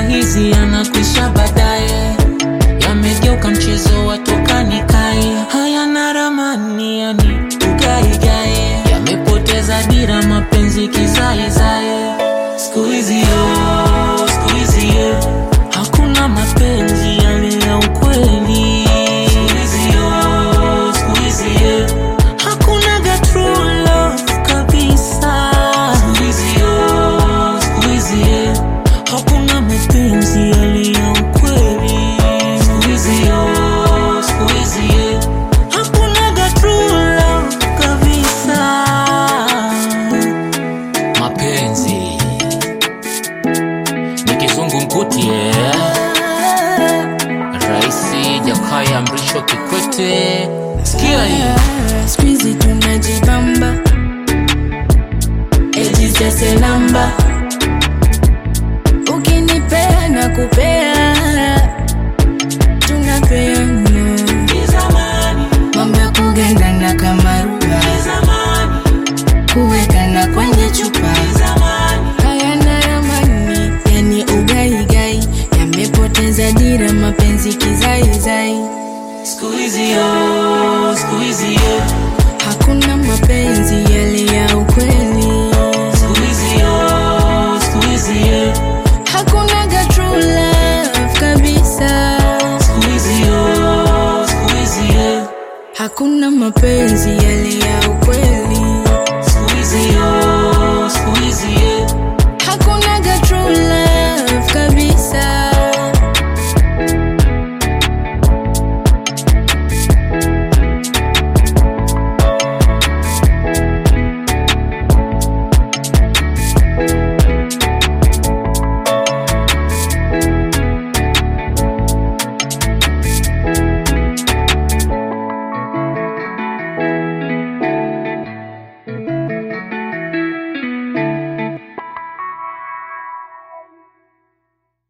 hizi yanakwisha baadaye, yamegeuka mchezo wa toka nikae, hayana ramani yani tugaigae, yamepoteza dira mapenzi kizaizae, siku hizi yo, siku hizi yo, hakuna mapenzi yale ya ukweli, siku hizi yo, siku hizi yo, hakunaga true love kabisa, siku hizi yo, siku hizi yo, hakuna mapenzi yale ya ukweli, siku hizi yo, siku hizi yo, hakunaga true love kabisa. Mapenzi ni kizungumkuti yeah. Raisi Jakaya Mrisho Kikwete, sikia hii Squeezy tunajibamba eti sese namba ukinipea na kupea tunapeana mambo ya kugandana kama ruba kuwekana kwenye chupa hayana ramani yani ugaigai yamepoteza dira mapenzi kizaizai siku hizi yo, siku hizi yo, hakuna mapenzi yale ya ukweli siku hizi yo, siku hizi yo, hakunaga true love kabisa siku hizi yo, siku hizi yo. hakuna mapenzi yale